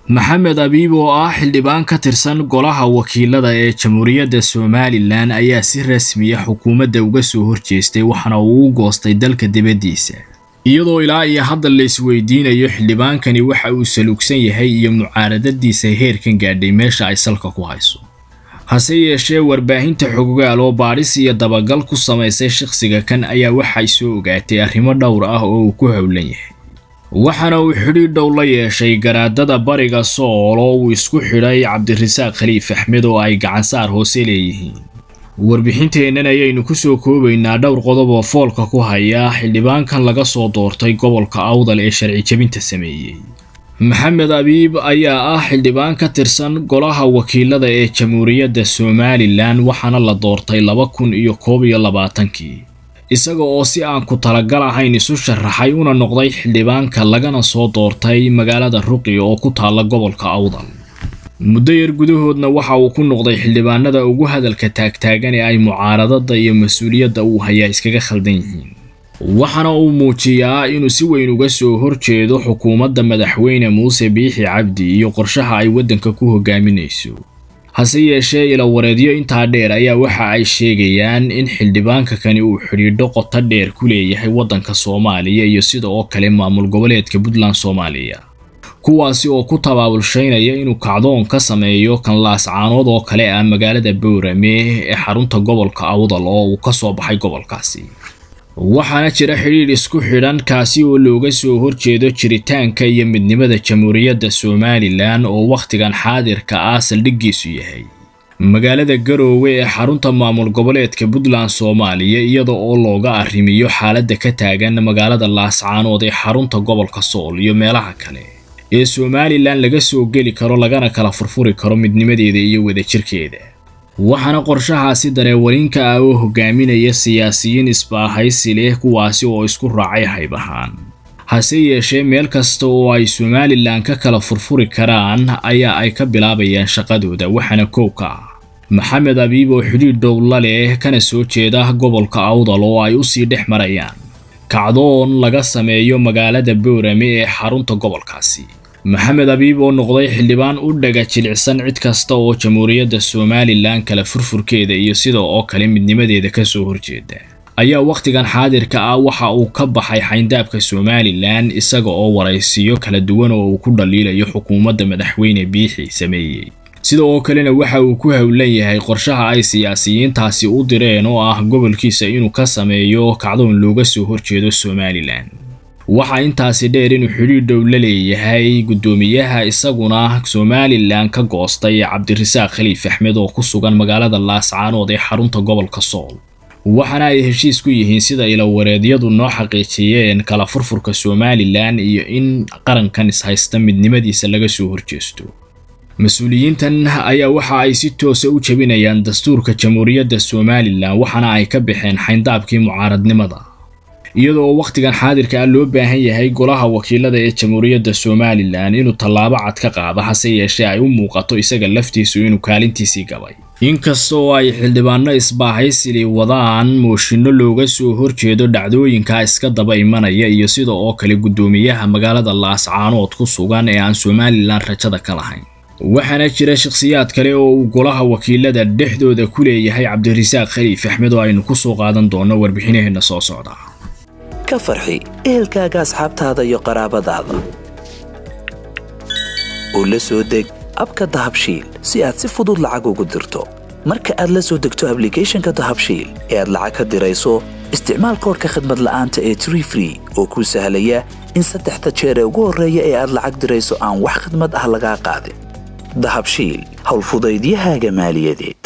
maxamed abiib oo ah xildhibaan ka tirsan golaha wakiilada ee jamhuuriyadda somalilan ayaa si rasmiya xukuumadda uga soo horjeestay waxaana uu u goostay dalka dibaddiisa iyadoo ilaa iyo hadda la isweydiinayo xildhibaankani waxa uu salugsan yahay iyo mucaaradadiisa heerkan gaadhay meesha ay salka ku hayso hase yeeshee warbaahinta xogogaal oo baadhis iyo dabagal ku samaysay shakhsiga kan ayaa waxay soo ogaatay arrimo dhowr ah oo uu ku howlan yahay waxaana uu xidhiidh dhow la yeeshay garaadada bariga sool oo uu isku xidhay cabdirasaaq khaliif axmed oo ay gacansaar hoose leeyihiin warbixinteennan ayaynu ku soo koobaynaa dhowr qodob oo foolka ku haya xildhibaankan laga soo doortay gobolka awdal ee sharci jebinta sameeyey maxamed abiib ayaa ah xildhibaan ka tirsan golaha wakiilada ee jamhuuriyadda somalilan waxaana la doortay laba kun iyo koob iyo labaatankii isaga oo si aan ku talagal ahayn isu sharaxay una noqday xildhibaanka lagana soo doortay magaalada ruqi oo ku taalla gobolka awdal muddo yar gudahoodna waxa uu ku noqday xildhibaanada ugu hadalka taagtaagan ee ay mucaaradada iyo mas-uuliyadda uu hayaa iskaga khaldan yihiin waxaana uu muujiyaa inuu si weyn uga soo horjeedo xukuumadda madaxweyne muuse biixi cabdi iyo qorshaha ay waddanka ku hogaaminayso hase yeeshee ilawareedyo intaa dheer ayaa waxa ay sheegayaan in xildhibaanka kani uu xidhiidho qoto dheer ku leeyahay waddanka soomaaliya iyo sida oo kale maamul goboleedka puntland soomaaliya kuwaasi oo ku tabaabulshaynaya inuu kacdoon ka sameeyo kanlaas caanood oo kale ah magaalada boorame ee xarunta gobolka awdal oo uu ka soo baxay gobolkaasi waxaana jira xidhiidh isku xidhan kaasi oo looga soo horjeedo jiritaanka iyo midnimada jamhuuriyadda somalilan oo wakhtigan xaadirka ah saldhiggiisu yahay magaalada garoowe ee xarunta maamul goboleedka puntland soomaaliya iyada oo looga arrimiyo xaaladda ka taagan magaalada laascaanood ee xarunta gobolka sool iyo meelaha kale ee somalilan laga soo geli karo lagana kala furfuri karo midnimadeeda iyo wadajirkeeda waxaana qorshahaasi dareewarinka ah oo hogaaminaya siyaasiyiin isbaahaysi leh kuwaasi oo isku raacay hayb ahaan hase yeeshee meel kasta oo ay somalilan ka kala furfuri karaan ayaa ay ka bilaabayaan shaqadooda waxaana koow ka ah maxamed abiib oo xidhiidh dhowla leh kana soo jeeda gobolka awdal oo ay usii dhex marayaan kacdoon laga sameeyo magaalada boorame ee xarunta gobolkaasi maxamed abiib oo noqday xildhibaan u dhaga jilicsan cid kasta oo jamhuuriyadda somalilan kala furfurkeeda iyo sida oo kale midnimadeeda ka soo horjeeda ayaa wakhtigan xaadirka ah waxa uu ka baxay xayndaabka somalilan isaga oo waraysiyo kala duwan oo uu ku dhaliilayo xukuumadda madaxweyne biixi sameeyey sida oo kalena waxa uu ku howlan yahay qorshaha ay siyaasiyiintaasi u direen oo ah gobolkiisa inuu ka sameeyo kacdoon looga soo horjeedo somalilan waxaa intaasi dheer inuu xidhiidh dhow la leeyahay guddoomiyaha isaguna somalilan ka goostay cabdirasaaq khaliif axmed oo ku sugan magaalada laascaanood ee xarunta gobolka sool waxaana ay heshiis ku yihiin sida ilawareedyadu noo xaqiijiyeen kala furfurka somalilan iyo in qarankan ishaysta midnimadiisa laga soo horjeesto mas-uuliyiintan ayaa waxa ay si toosa u jebinayaan dastuurka jamhuuriyadda somalilan waxaana ay ka baxeen xayndaabkii mucaaradnimada iyadoo wakhtigan xaadirka ah loo baahan yahay golaha wakiilada ee jamhuuriyadda somalilan inuu tallaabo cad ka qaado hase yeeshee ay u muuqato isaga laftiisu inuu kaalintiisii gabay inkasta oo ay xildhibaano isbaahaysili wadaan mooshinno looga soo horjeedo dhacdooyinka iska daba imanaya iyo sida oo kale guddoomiyaha magaalada laascaanood ku sugan ee aan somalilan rajada ka lahayn waxaana jira shakhsiyaad kale oo uu golaha wakiilada dhexdooda ku leeyahay cabdirasaaq khaliif axmed oo aynu ku soo qaadan doono warbixinaheenna soo socda ka farxi ehelkaaga asxaabtaada iyo qaraabadaada oo la soo deg abka dahabshiil si aad si fudud lacag ugu dirto marka aad la soo degto ablicathonka dahabshiil ee aad lacag ka dirayso isticmaal koorka khadmad la'aanta ee tree free oo kuu sahlaya in saddexda jeer ee ugu horreeya ee aad lacag dirayso aan wax khadmad ah lagaa qaadin dahabshiil howlfudaydiyahaaga maaliyadeed